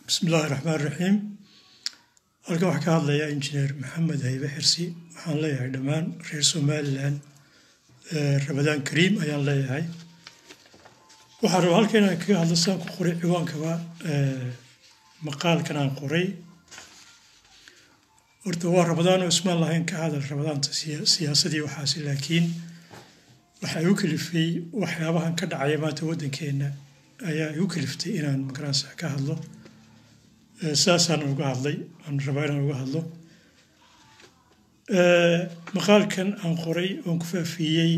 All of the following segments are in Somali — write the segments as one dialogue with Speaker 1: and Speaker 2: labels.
Speaker 1: bismi illaahi raxmaan raxiim halkan waxaa ka hadlayaa injineer maxamed haybe xirsi waxaan leeyahay dhammaan reer somalilan ramadaan kariim ayaan leeyahay waxaan rabaa halkan inaan kaga hadlo saan ku qoray ciwaankaba maqaalkan aan qoray horta waa ramadaan oo ismaan lahayn ka hadal ramadaanta siyaasadii waxaasi laakiin waxaa igu kalifay waxyaabahan ka dhacaya maanta waddankeenna ayaa igu kaliftay inaan magaransa ka hadlo saasaan uga hadlay aan rabaa inaan uga hadlo maqaalkan aan qoray oon ku faafiyey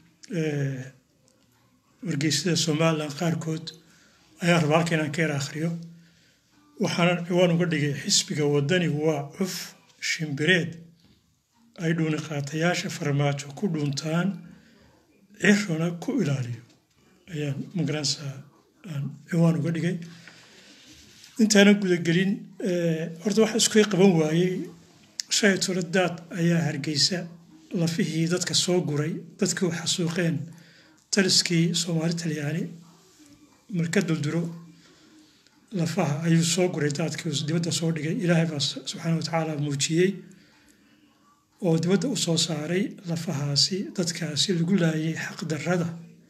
Speaker 1: wargeysyada somalilan qaarkood ayaan rabaa halka inaan ka yar akhriyo waxaanan ciwaan uga dhigay xisbiga waddani waa cuf shimbireed ay dhuuni qaatayaasha farmaajo ku dhuuntaan cirona ku ilaaliyo ayaan magaransa aan ciwaan uga dhigay intaanan gudagelin horta waxa isku qaban waayey shay tolo daad ayaa hargeysa lafihii dadka soo guray dadkii u xasuuqeen taliskii soomaali talyaani marka dulduro lafaha ayuu soo guray daadkii dibadda soo dhigay ilaahay baa subxaana wa tacaala muujiyey oo dibadda u soo saaray lafahaasi dadkaasi lagu laayay xaqdarrada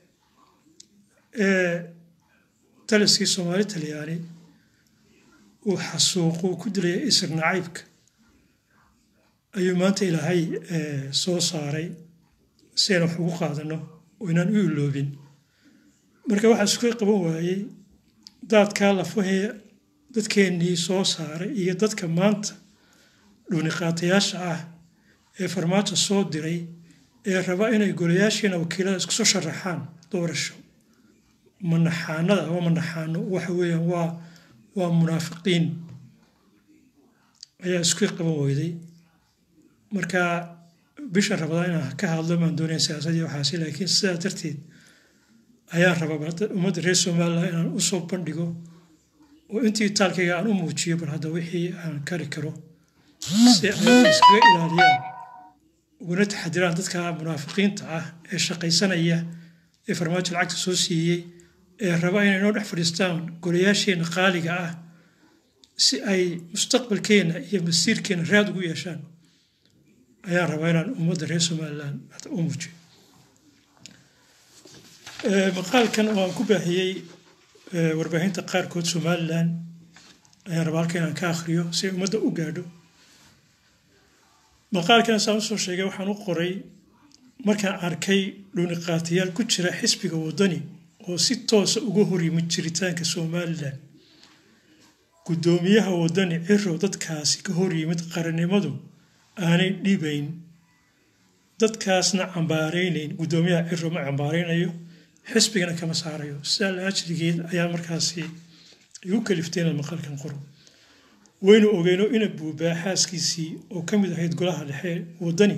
Speaker 1: ee taliskii soomaali talyaani uu xasuuquu ku dilaya isir nacaybka ayuu maanta ilaahay soo saaray si aynu wax ugu qaadano oo inaan u iloobin marka waxaa isku qaban waayey daadkaa lafahee dadkeennii soo saaray iyo dadka maanta dhuuniqaatayaasha ah ee farmaajo soo diray ee raba inay golayaashiina wakiilada isku soo sharaxaan doorasho manaxaanada ama manaxaano waxa weeyaan waa waa munaafiqiin ayaa isku qaban weyday marka bisha rabada inaan ka hadlo maan doonaya siyaasadii waxaasi laakiin sidaa darteed ayaan rabaa ummadda reer somalilan inaan u soo bandhigo oo intii taalkayga aan u muujiyo bal hadda wixii aan kari karo si ay iskaga ilaaliyaan uguna taxadiraan dadka munaafiqiinta ah ee shaqaysanaya ee farmaajo lacagta soo siiyey ee raba inay noo dhex fadhiistaan golayaasheenna qaaliga ah si ay mustaqbalkeenna iyo masiirkeenna raad ugu yeeshaan ayaan rabaa inaan ummadda reer somalilan u muujiyo maqaalkan oo aan ku baahiyey warbaahinta qaarkood somalilan ayaan rabaa halka inaan ka akhriyo si ay ummadda u gaadho maqaalkan saan usoo sheegay waxaan u qoray markaan arkay dhuuniqaatayaal ku jira xisbiga waddani oo si toosa uga horyimid jiritaanka somalilan guddoomiyaha waddani cirow dadkaasi ka horyimid qarannimadu aanay dhibayn dadkaasna cambaaraynayn guddoomiyaha ciro ma cambaaraynayo xisbigana kama saarayo sidaa la ajrigeed ayaa markaasi igu kaliftay inaad maqalkan qoro waynu ogeyno ina buubaa xaaskiisii oo ka mid ahayd golaha dhexe waddani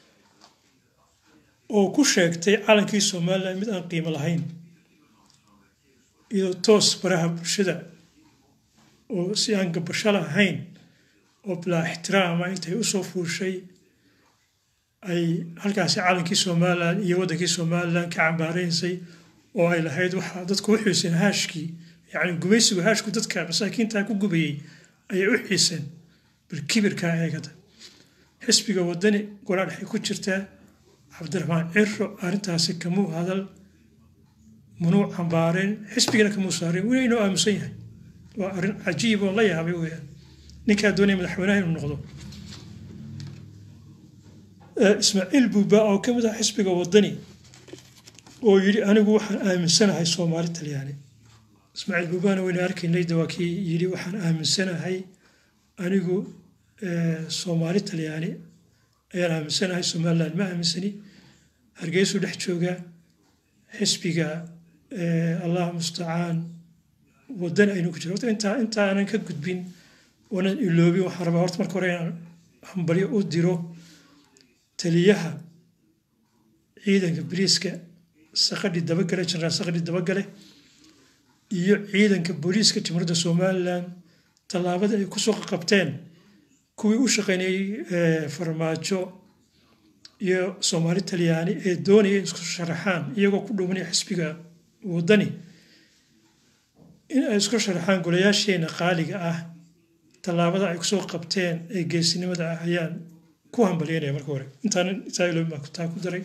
Speaker 1: oo ku sheegtay calankii somalilan mid aan qiimo lahayn iyadoo toos baraha bulshada oo si aan gabasho lahayn oo bilaa ixtiraama intay u soo fuushay ay halkaasi calankii somalilan iyo waddankii somalilan ka cambaaraysay oo ay lahayd waxaa dadku u xiiseen haashkii yacni gumaysigu haashku dadka masaakiintaa ku gubayey ayay u xiiseen bal kibirkaa eegada xisbiga waddani golaa dhexay ku jirtaa cabdiraxmaan ciro arrintaasi kamuu hadal manuu cambaareen xisbigana kamuu saareen weli inoo aamusan yahay waa arrin cajiib oo la yaabay weeyaan ninkaa doonaya madaxweynaha inuu noqdo ismaaciil buuba oo ka mid ah xisbiga waddani oo yidhi anigu waxaan aaminsanahay soomaali talyaani ismaaciil buubana wayna arkaynay waa kii yidhi waxaan aaminsanahay anigu soomaali talyaani ayaan aaminsanahay somaliland ma aaminsani hargeysuu dhex jooga xisbiga allah mustacaan waddan aynu ku jiro intaa intaanan ka gudbin oonan iloobin waxaan rabaa horta marka hore inaan hambalyo u diro taliyaha ciidanka boliiska saqadhi dabagale jenaraal saqadhi dabagale iyo ciidanka booliiska jamhuuriyadda somalilan tallaabada ay kusoo qabteen kuwii u shaqaynayey farmaajo iyo soomaali talyaani ee doonaya in isku sharaxaan iyagoo ku dhumanaya xisbiga waddani in ay isku sharaxaan golayaasheena qaaliga ah tallaabada ay kusoo qabteen ee geesinimada ah ayaan ku hambalyeynaya marka hore intaan intaa taa ku daray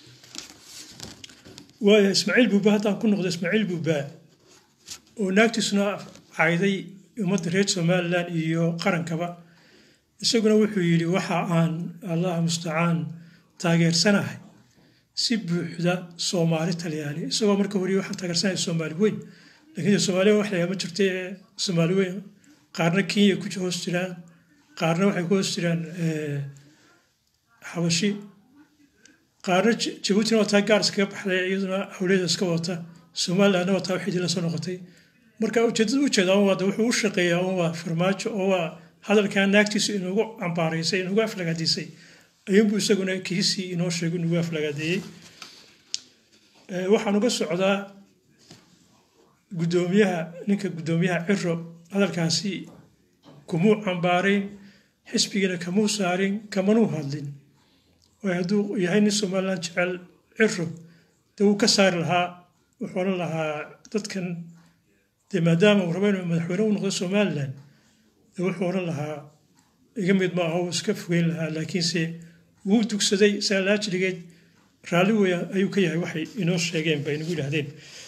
Speaker 1: waayo ismaaciil buuba haddaan ku noqdo ismaaciil buuba oo naagtiisuna cayday ummadda reer somalilan iyo qarankaba isaguna wuxuu yidhi waxa aan allah mustacaan taageersanahay si buuxda soomaali talyaani isagoo marka hore waxaan taageersanahay soomaali weyn laakiin soomaaliya wax layaama jirta ee soomaali weyn qaarna kenya ku hoos jiraan qaarna waxay ku hoos jiraan xabashi qaarna jabuutina waa taa gaar iskaga baxday iyaduna howleeda iska wata somalilandna waa taa waxidii lasoo noqotay marka ujeedada ujeeda waa wuxuu u shaqeeyaa un waa farmaajo oo waa hadalkaa naagtiisu inugu cambaaraysay inugu aflagaadiisay ayuunbuu isaguna kiisii inoo sheego inugu aflagaadeeyey waxaan uga socdaa guddoomiyaha ninka guddoomiyaha ciro hadalkaasi kumuu cambaarayn xisbigiina kamuu saarin kamanuu hadlin waayo hadduu yahay nin somalilan jecel ciro dee wuu ka saari lahaa wuxuu odhan lahaa dadkan dee maadaama uu rabo inuu madaxweyne u noqdo somalilan dee wuxuu odhan lahaa iga mid ma aha uu iska fogeyn lahaa laakiinse wuu dugsaday saa laajligeed raalli weya ayuu ka yahay waxay inoo sheegeen bay nagu yidhaahdeen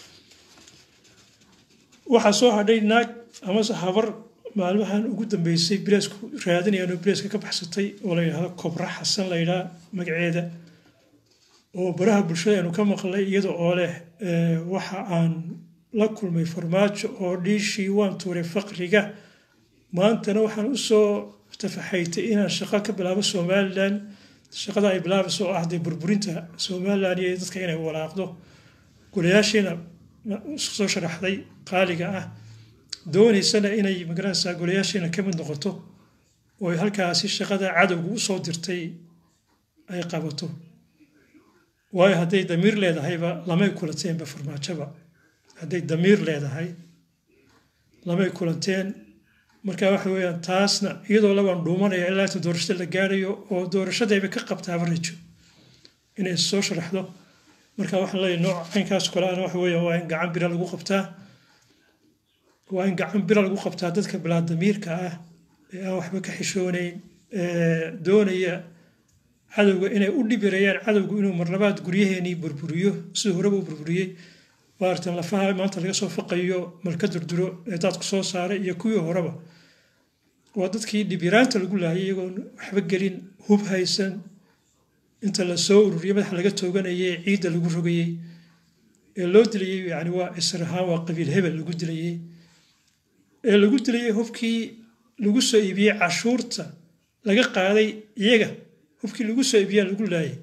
Speaker 1: waxaa soo hadhay naag amase habar maalmahan ugu dambeysay bileesku raadinayaan oo bileeska ka baxsatay oo la yidhahdo kobra xasan la yidhaha magaceeda oo baraha bulshada aynu ka maqlay iyada oo leh waxa aan la kulmay farmaajo oo dhiishii waan tuuray faqriga maantana waxaan usoo tafaxaytay inaan shaqo ka bilaabo somalilan shaqada ay bilaabayso oo ah dee burburinta somalilan iyo dadka inay walaaqdo golayaashiina soo sharaxday qaaliga ah doonaysana inay magaranaysaa golayaashiina ka mid noqoto oo ay halkaasi shaqada cadowga u soo dirtay ay qabato waayo hadday damiir leedahayba lamay kulanteenba farmaajoba hadday damiir leedahay lamay kulanteen marka waxa weeyaan taasna iyadoo labaan dhuumanaya ilaa inta doorashada la gaarayo oo doorashadayba ka qabtaaba rajo inay soo sharaxdo marka waxaan leeyahay nooc caynkaas kale ana waxa weeyaan waa in gacan bira lagu qabtaa waa in gacan bira lagu qabtaa dadka bilaadamiirka ah ee aan waxba ka xishoonayn doonaya cadowga inay u dhibirayaan cadowgu inuu marlabaad guryaheenii burburiyo siduu horeba u burburiyey waartan lafaha maanta laga soo faqayo malka durduro ee daadku soo saaray iyo kuwii horeba waa dadkii dhibiraanta lagu laayay iyagoon waxba gelin hub haysan inta la soo ururiyey madaxa laga tooganayay ee ciidda lagu rogayey ee loo dilayey yani waa isr ahaan waa qabiil hebel lagu dilayey ee lagu dilayey hubkii lagu soo iibiyey cashuurta laga qaaday iyaga hubkii lagu soo iibiyaa lagu laayay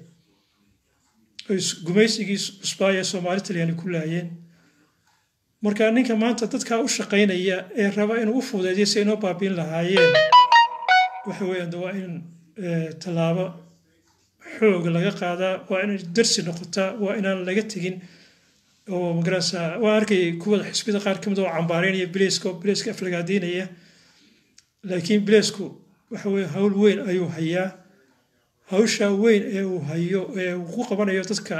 Speaker 1: gumaysigii cusbaaya soomaali talyaani ku laayeen marka ninka maanta dadkaa u shaqaynaya ee raba inuu u fudeediyo si inoo baabiin lahaayeen waxa weeyaan de waa in tallaabo xoog laga qaadaa waa inay darsi noqotaa waa inaan laga tegin oo magarasa waa arkayay kuwada xisbiyada qaar ka mid oo cambaareynaya bileeska oo bileeska aflagaadiinaya laakiin bileesku waxa weye hawl weyn ayuu hayaa hawshaa weyn ee uu hayo ee uu ku qabanayo dadka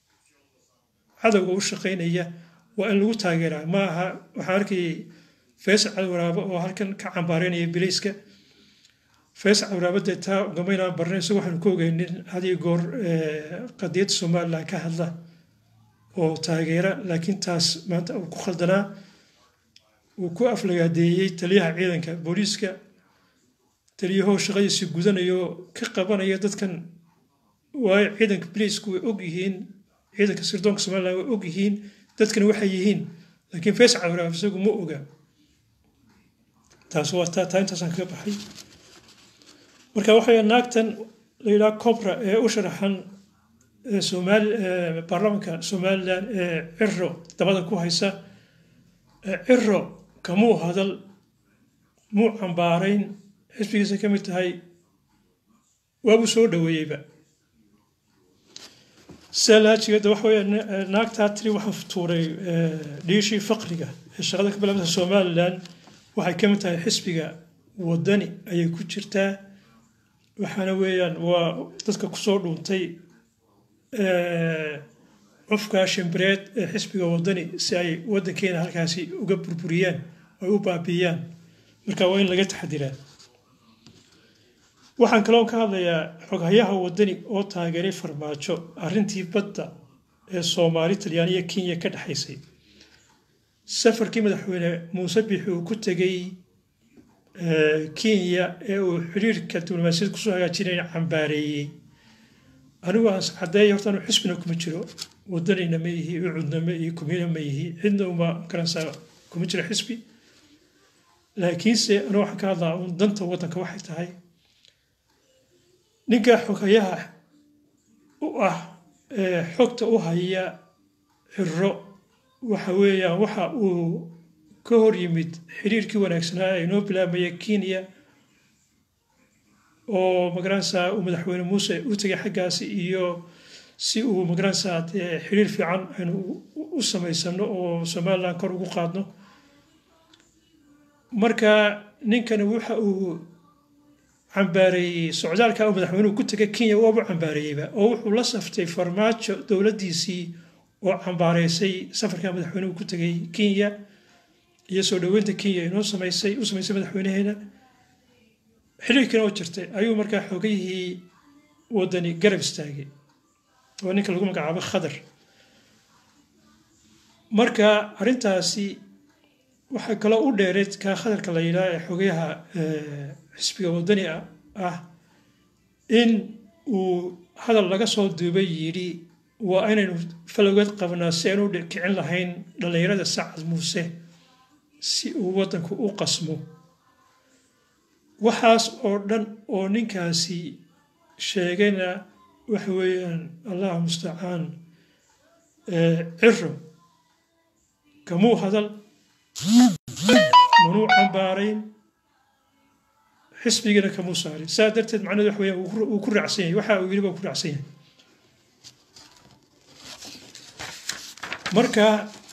Speaker 1: cadowga u shaqaynaya waa in lagu taageeraa ma aha waxaan arkayay faysal cadwaraabo oo halkan ka cambaareynaya bilayska faysal cadwaraabo dee taa gamaynaan barnay isago waxaanu ka ogeynin hadiyo goor qadiyadda somalilan ka hadla oo taageera laakiin taas maanta uu ku khaldanaa uu ku aflagaadeeyey taliyaha ciidanka booliiska taliyahoo shaqadiisi gudanayo ka qabanaya dadkan waayo ciidanka biliisku way og yihiin ciidanka sirdoonka somalilan way og yihiin dadkani waxay yihiin laakiin faysal cabdiraaf isagu ma oga taas waa taa taa intaasaan kaga baxay marka waxay naagtan la yidhaha cobra ee u sharaxan somaali baarlamaanka somalilan ee ciro dabada ku haysa ciro kamuu hadal muu cambaarayn xisbigiisa ka mid tahay waabuu soo dhoweeyeyba salaajigeeda waxa weya naagtaa tiri waxaa tuuray dhiishii faqriga ee shaqada ka bilaabata somalilan waxay ka mid tahay xisbiga wadani ayay ku jirtaa waxaana weeyaan waa dadka kusoo dhuuntay cufka shimbireed ee xisbiga wadani si ay waddankeena halkaasi uga burburiyaan ay u baabiiyaan marka waa in laga taxadiraa waxaan kaloo ka hadlayaa xoghayaha wadani oo taageeray farmaajo arrintii badda ee soomaali talyaaniya kenya ka dhexaysay safarkii madaxweyne muuse bixi uu ku tegey kenya ee uu xiriirka diblomaasiyad kusoo hagaajinaya cambaareeyey anigu aan caddeeya horta anu xisbina kuma jiro wadanina ma ihi ucudna ma ihi kumina ma ihi cidna uma garanaysaa kuma jiro xisbi laakiinse anu waxaan ka hadlaa un danta waddanka waxay tahay ninka xogayaha u ah ee xogta u haya xiro waxa weeyaan waxa uu ka hor yimid xiriirkii wanaagsanaa ee inoo bilaabmaya kenya oo magaranaysaa uu madaxweyne muuse u tegay xaggaasi iyo si uu magaranaysaa dee xiriir fiican aynu u samaysano oo somaliland kor ugu qaadno marka ninkani waxa uu cambaareeyey socdaalka uu madaxweynuhu ku tegay kenya waaba cambaareeyeyba oo wuxuu la saftay farmaajo dowladdiisii oo cambaareysay safarka madaxweynuhu ku tegay kenya iyo soo dhoweynta kenya inoo samaysay u samaysay madaxweynaheena xiriirkiina oo jirtay ayuu markaa xogayihii wadani garab istaagay oo ninka lagu magacaabo khadar marka arrintaasi waxaa kaloo u dheereed kaa khadarka la yidhaha ee xogayaha xisbiga wadani ah in uu hadal laga soo duubay yidhi waa inaynu falowgeed qabnaa si aynu u kicin lahayn dhallinyarada sacad muuse si uu waddanku u qasmo waxaas oo dhan oo ninkaasi sheegayna waxa weeyaan allah mustacaan ciro kamuu hadal manuu cambaarayn xisbigana kamuu saarin saa darteed macnahedu waxa weeyaan wuu ku raacsan yahay waxa uu yidhi baa ku raacsan yahay marka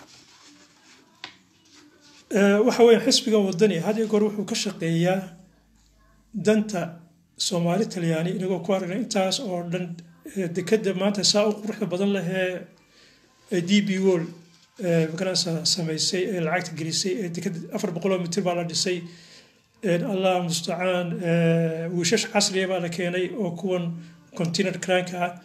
Speaker 1: waxa weeyaan xisbiga wadani had iyo goor wuxuu ka shaqeeyaa danta soomaali talyaani inagoo ku aragna intaas oo dhan dekeda maanta saa u quruxda badan lehee d b wol magarasa samaysay ee lacagta gelisay ee dekeda afar boqoloo mitir baa la dhisay allah mustacaan wiishash casriya baa la keenay oo kuwan continent cranka ah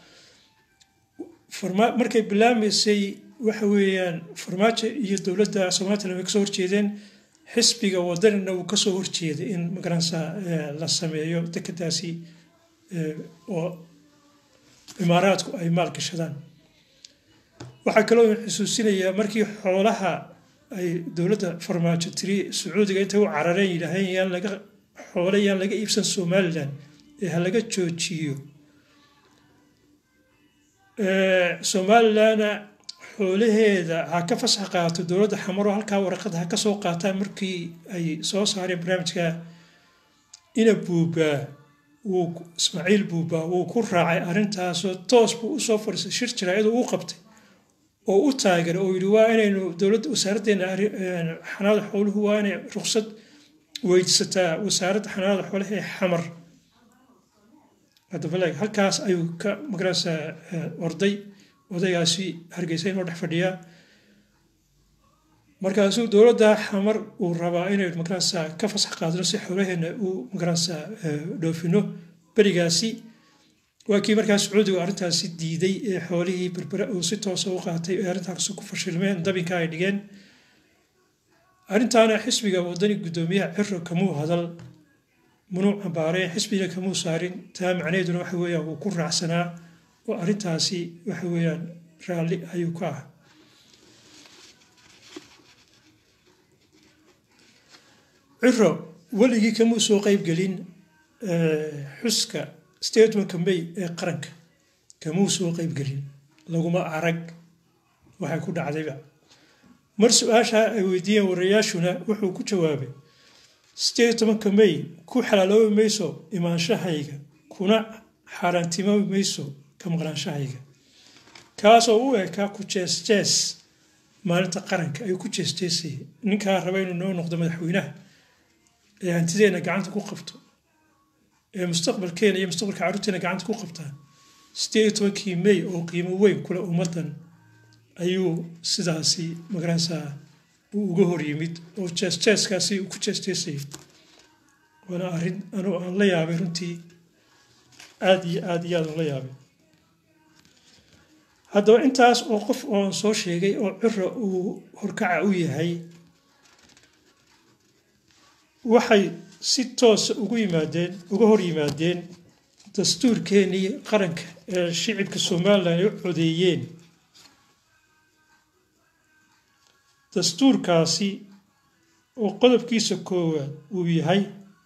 Speaker 1: markay bilaamaysay waxa weeyaan farmaajo iyo dowladda somalilan way kasoo horjeedeen xisbiga wadanina wuu kasoo horjeeday in magaranaysa la sameeyo dekedaasi oo imaaraadku ay maalgashadaan waxaa kaloo xusuusinayaa markii xoolaha ay dowladda farmaajo tiri sacuudiga intay u carareen yidhaaheen yaan laga xoole yaan laga iibsan somalilan ee ha laga joojiyo somalilanna xoolaheeda ha ka fasax qaato dowladda xamaro halkaa waraqada ha ka soo qaataan markii ay soo saareen barnaamijka ina buubaa wuu ismaaciil buubaa wuu ku raacay arrintaasoo toos buu usoo fadhiistay shir jaraa'iduu u qabtay oo u taageeray oo yidhi waa inaynu dowladda wasaaraddeena xanaada xooluhu waa inay ruqsad weydisataa wasaaradda xanaada xoolaha ee xamar adabaleg halkaas ayuu ka magarasa orday odaygaasi hargeysa inoo dhex fadhiyaa markaasuu dowladda xamar uu rabaa inaynu magarasa ka fasax qaadno si xoolaheena uu magarasa dhoofino berigaasi waa kii markaa sacuudigu arrintaasi diiday ee xoolihii berbere uu si toosa u qaatay ee arrintaasi ku fashilmeen dabinka ay dhigeen arrintaana xisbiga wadani guddoomiyaha ciro kamuu hadal munuu cambaareen xisbiga kamuu saarin taa macnaheeduna waxa weeyaan wuu ku raacsanaa oo arrintaasi waxa weeyaan raalli ayuu ka ah ciro weligii kamuu soo qeybgelin xuska statementka may ee qaranka kamuu soo qeybgelin laguma arag waxay ku dhacdayba mar su-aasha ay weydiiyeen warayaashuna wuxuu ku jawaabay statementka may ku xalaaloobi mayso imaanshahayga kuna xaaraantimoobi mayso ka maqnaanshahayga kaasoo u ekaa ku jees-jees maalinta qaranka ayuu ku jees-jeesayay ninkaa raba inuu noo noqdo madaxweynaha ee hantideenna gacanta ku qabto ee mustaqbalkeena iyo mustaqbalka carruurteena gacanta ku qabtaan sideed iyo tobankii may oo qiimo weyn kule ummaddan ayuu sidaasi magaranaysaa uu uga hor yimid oo jeesjeeskaasi uu ku jeesjeesayay waana arrin anuu aan la yaabay runtii aada iyo aada iyo aad aan la yaabay haddaba intaas oo qof ooan soo sheegay oo cira uu horkaca u yahay waxay si toosa ugu yimaadeen uga hor yimaadeen dastuurkeenii qaranka ee shicibka somalilan ay u codeeyeen dastuurkaasi oo qodobkiisa koowaad uu yahay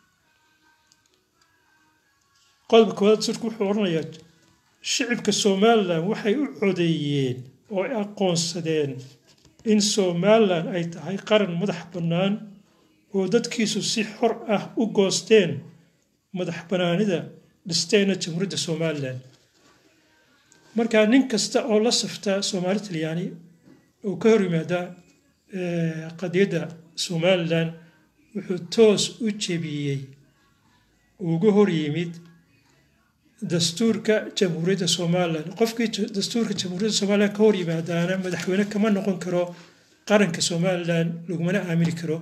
Speaker 1: qodobka koowaad dastuurka wuxuu odhanayaa shicibka somalilan waxay u codeeyeen oo ay aqoonsadeen in somalilan ay tahay qaran madax bannaan oo dadkiisu si xor ah u goosteen madax bannaanida dhisteena jamhuuriyadda somalilan markaa nin kasta oo la safta soomaali talyaani oo ka hor yimaada qadiyadda somalilan wuxuu toos u jebiyey uga hor yimid dastuurka jamhuuriyadda somalilan qofkii dastuurka jamhuuriyadda somalilan ka hor yimaadaana madaxweyne kama noqon karo qaranka somalilan lagumana aamini karo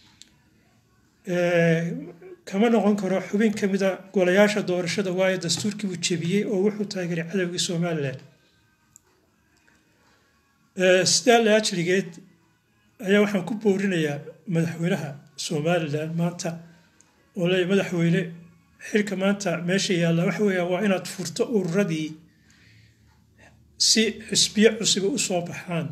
Speaker 1: kama noqon karo xubin ka mida golayaasha doorashada waayo dastuurkii buu jebiyey oo wuxuu taageeray cadowgii somalilan sidaa la ajligeed ayaa waxaan ku boorinayaa madaxweynaha somalilan maanta oo leeya madaxweyne xilka maanta meesha yaalla waxa weeyaan waa inaad furto ururadii si xisbiyo cusuba u soo baxaan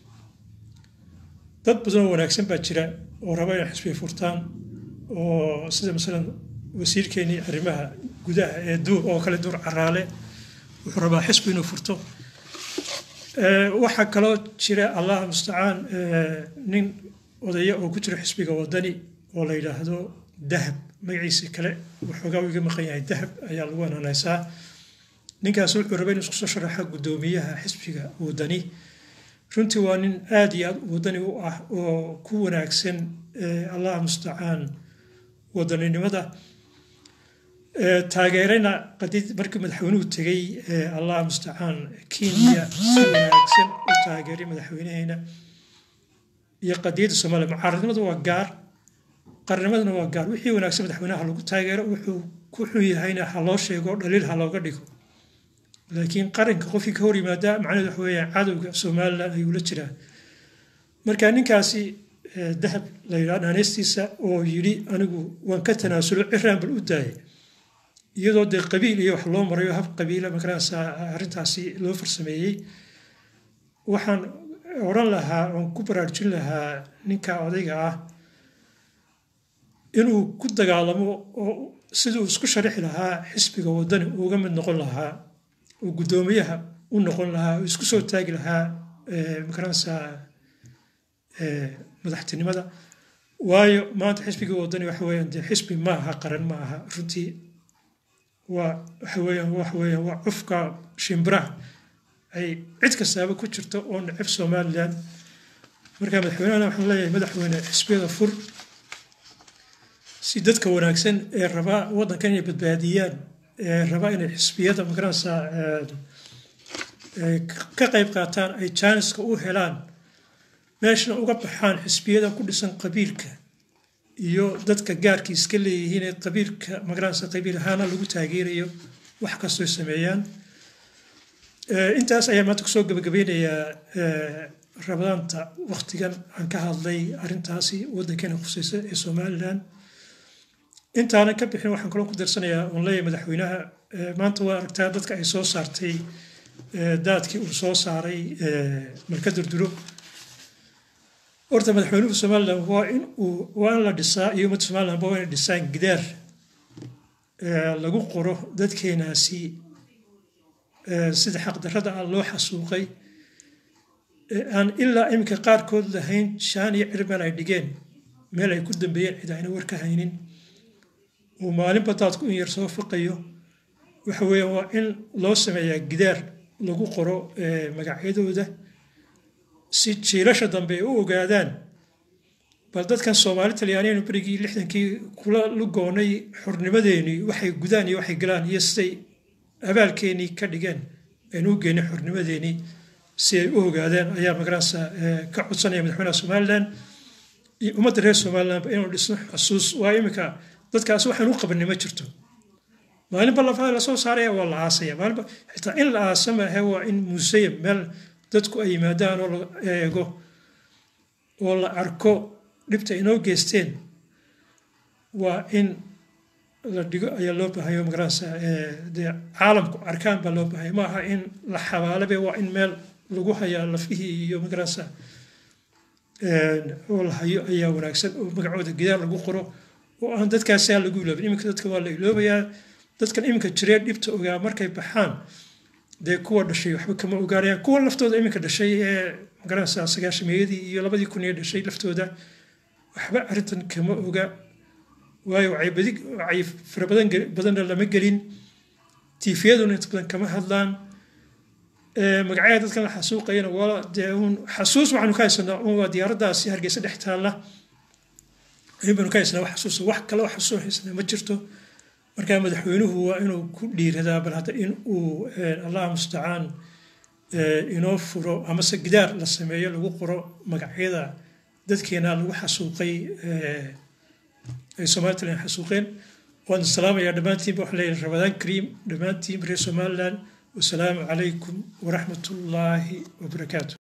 Speaker 1: dad badan oo wanaagsan baa jira oo raba inay xisbiya furtaan oo sida masalan wasiirkeenii arrimaha gudaha ee duur oo kale duur caraale wuxuu rabaa xisbi inuu furto waxaa kaloo jira allah mustacaan nin odaya oo ku jira xisbiga wadani oo la yidhaahdo dahab magaciisa kale waxoogaa iga maqan yahay dahab ayaa lagu anaanaysaa ninkaas wuxuu rabay inuu isku soo sharaxa guddoomiyaha xisbiga wadani runtii waa nin aada iyo aad wadani u ah oo ku wanaagsan allah mustacaan wadaninimada taageerana qadid markii madaxweynuhu tegey allah mustacaan kenya si wanaagsan u taageeray madaxweynaheena iyo qadiyadda soomaaliya mucaaradnimadu waa gaar qarnimaduna waa gaar wixii wanaagsan madaxweynaha lagu taageero wuxuu ku xun yahayna ha loo sheego dhaliil ha looga dhigo laakiin qaranka qofkii ka hor yimaada macnaheedu waxa weeyaan cadowga somalilan ayuu la jiraa marka ninkaasi dahab la yidhaha dhaaneystiisa oo yidhi anigu waan ka tanaasulo ciraan bal u daayay iyadoo dee qabiil iyo wax loo marayo hab qabiila magarasa arrintaasi loo farsameeyey waxaan odhan lahaa oon ku baraarujin lahaa ninka odayga ah inuu ku dagaalamo oo siduu isku sharixi lahaa xisbiga wadani uga mid noqon lahaa oo guddoomiyaha u noqon lahaa oo isku soo taagi lahaa magarasa madaxtinimada waayo maanta xisbigii wadani waxa weeyaan dee xisbi ma aha qaran ma aha runtii waa waxa weeyaan waxa weeyaan waa cufka shimbiraha ay cid kastaaba ku jirto oo neceb somalilan marka madaxweynehana waxaan leeyahay madaxweyne xisbiyada fur si dadka wanaagsan ee rabaa waddankan inay badbaadiyaan ee rabaa inay xisbiyada magaranaysaa ka qayb qaataan ay jaaniska u helaan meeshana uga baxaan xisbiyada ku dhisan qabiilka iyo dadka gaarkii iska leeyihiin ee qabiilka magaranaysa qabiil ahaana lagu taageerayo wax kastoo sameeyaan intaas ayaa maanta kusoo gabagabeynayaa rabadaanta waktigan aan ka hadlay arrintaasi waddankeena khuseysa ee somalilan intaanan ka bixin waxaan kaloo ku darsanayaa oon leeyahay madaxweynaha maanta waa aragtaa dadka ay soo saartay daadkii uu soo saaray marka durduro horta madaxweynuhu somalilan waa in uu waa in la dhisaa iyo ummadda somalilanba waa inay dhisaan gidaar lagu qoro dadkeenaasi sida xaqdarrada ah loo xasuuqay aan ilaa iminka qaarkood lahayn shaan iyo cir meel ay dhigeen meel ay ku dambeeyeen cid ayna war ka haynin uu maalinba daadku in yar soo fiqayo waxa weeyaan waa in loo sameeyaa gidaar lagu qoro magacyadooda si jiilasha dambe ay u ogaadaan bal dadkan soomaali talyaaniyan berigii lixdankii kula lugoonay xornimadeenii waxay gudaan iyo waxay galaan iyo siday abaalkeenii ka dhigeen aynu u geynay xornimadeenii si ay u ogaadaan ayaa magaranaysa ka codsanaya madaxweynaha somalilan iyo ummadda reer somalilandba inuu dhisno xusuus waa iminka dadkaas waxaan u qabanay ma jirto maalinba lafaha lasoo saaraya waa la aasaya maalinba xitaa in la aasa maahe waa in museum meel dadku ay yimaadaan oo la eego oo la arko dhibta inoo geysteen waa in la dhigo ayaa loo baahaya magaranaysa dee caalamku arkaan baa loo baahaya ma aha in la xabaalabe waa in meel lagu hayaa lafihii iyo magaranaysa oo la hayo ayaa wanaagsan oo magacooda gidaar lagu qoro oo aan dadkaasi aan lagu iloobin iminka dadka waa la iloobayaa dadkan iminka jiree dhibta ogaa markay baxaan dee kuwa dhashay waxba kama ogaanayaan kuwa laftooda iminka dhashay ee magaranaysa sagaashameeyadii iyo labadii kun ee dhashay laftooda waxba arrintan kama oga waayo wacay badi wacay fara badan badanna lama gelin tiifiyaduna inta badan kama hadlaan magacyada dadkan la xasuuqayana waa dee uun xasuus waxaanu ka haysanaa un waa diyaaraddaasi hargeysa dhex taalla in baanu ka haysanaa wax xasuusa wax kale wax xasuus haysanaa ma jirto marka madaxweynuhu waa inuu ku dhiiradaa bal hadda in uu allah mustacaan inoo furo amase gidaar la sameeyo lagu qoro magacyada dadkeena lagu xasuuqay ay somalilan xasuuqeen waan salaamayaa dhammaantiinba waxaan leeyahay ramadaan kariim dhammaantiin reer somaliland wasalaamu calaykum waraxmat ullaahi wabarakaatu